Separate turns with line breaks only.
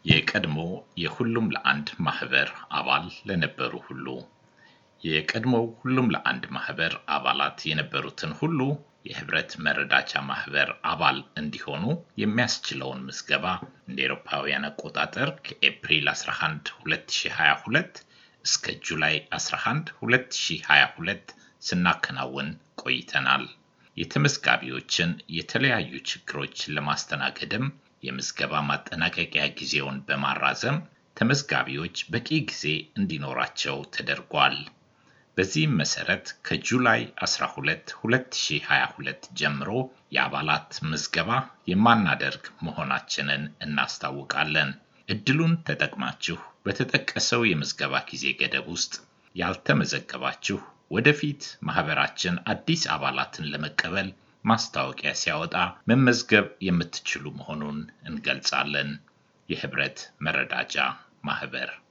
የቀድሞ የሁሉም ለአንድ ማህበር አባል ለነበሩ ሁሉ የቀድሞው ሁሉም ለአንድ ማህበር አባላት የነበሩትን ሁሉ የህብረት መረዳቻ ማህበር አባል እንዲሆኑ የሚያስችለውን ምዝገባ እንደ ኤሮፓውያን አቆጣጠር ከኤፕሪል 11 2022 እስከ ጁላይ 11 2022 ስናከናውን ቆይተናል። የተመዝጋቢዎችን የተለያዩ ችግሮች ለማስተናገድም የምዝገባ ማጠናቀቂያ ጊዜውን በማራዘም ተመዝጋቢዎች በቂ ጊዜ እንዲኖራቸው ተደርጓል። በዚህም መሰረት ከጁላይ 12 2022 ጀምሮ የአባላት ምዝገባ የማናደርግ መሆናችንን እናስታውቃለን። እድሉን ተጠቅማችሁ በተጠቀሰው የምዝገባ ጊዜ ገደብ ውስጥ ያልተመዘገባችሁ ወደፊት ማህበራችን አዲስ አባላትን ለመቀበል ማስታወቂያ ሲያወጣ መመዝገብ የምትችሉ መሆኑን እንገልጻለን። የህብረት መረዳጃ ማህበር